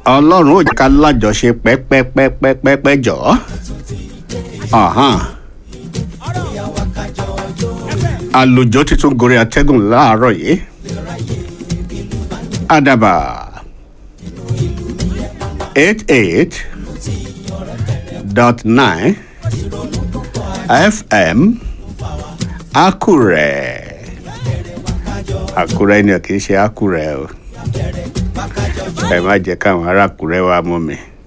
ọlọ́run ò jẹ́ ká lájọṣe pẹ́pẹ́pẹ́pẹ́pẹ́ jọ. àlùjọ títún gorí atẹ́gùn láàárọ̀ yìí. àdàbà eight eight dot nine fm àkúrẹ́ àkúrẹ́ ni kì í ṣe àkúrẹ́ o ẹ má jẹ́ káwọn ará àkúrẹ́ wa mú mi.